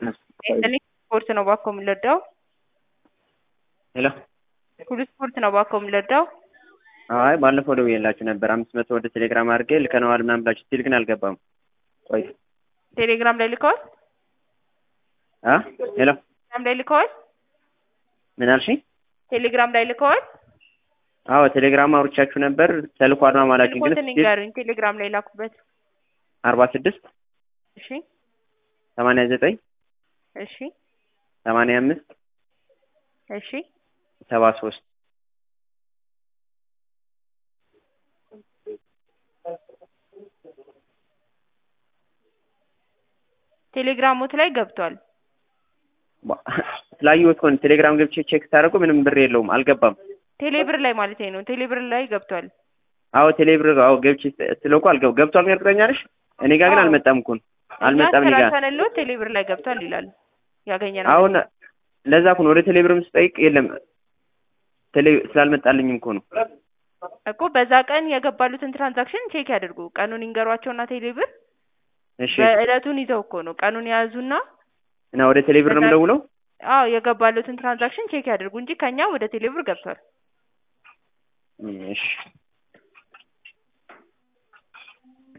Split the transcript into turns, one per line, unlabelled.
እኔ ስፖርት ነው ባኮ የምንለዳው
ሄሎ
ሁሉ ስፖርት ነው ባኮ የምንለዳው
አይ ባለፈው ደውዬላችሁ ነበር አምስት መቶ ወደ ቴሌግራም አድርጌ ልከነዋል ምናምን ብላችሁ ስቲል ግን አልገባም ቆይ
ቴሌግራም ላይ ልከዋል
አ ሄሎ
ቴሌግራም ላይ ልከዋል
ምን አልሽኝ
ቴሌግራም ላይ ልከዋል
አዎ ቴሌግራም አውርቻችሁ ነበር ተልኳል ማማላችሁ ግን
ስልኮትን ንገሩኝ ቴሌግራም ላይ ላኩበት
አርባ ስድስት
እሺ
ሰማንያ ዘጠኝ
እሺ
ሰማንያ አምስት
እሺ
ሰባ ሶስት
ቴሌግራሞት ላይ ገብቷል
ስላየሁት እኮ ነው ቴሌግራም ገብቼ ቼክ ሳደርገው ምንም ብር የለውም አልገባም
ቴሌብር ላይ ማለት ነው ቴሌብር ላይ ገብቷል
አዎ ቴሌብር አዎ ገብቼ ስለው እኮ አልገባ ገብቷል ግን እርግጠኛ ነሽ እኔ ጋር ግን
አዎ።
አልመጣም እኮ ነው አልመጣም እኔ ጋር
ተነሎ ቴሌብር ላይ ገብቷል ይላል ያገኘ ነው
አሁን ለዛ እኮ ነው ወደ ቴሌብርም ስጠይቅ የለም ቴሌ ስላልመጣልኝም እኮ ነው
እኮ በዛ ቀን የገባሉትን ትራንዛክሽን ቼክ ያድርጉ ቀኑን ይንገሯቸውና ቴሌብር
እሺ
በእለቱን ይዘው እኮ ነው ቀኑን የያዙና
እና ወደ ቴሌብር ነው የምደውለው
አዎ የገባሉትን ትራንዛክሽን ቼክ ያድርጉ እንጂ ከኛ ወደ ቴሌብር ገብቷል
እም፣ እሺ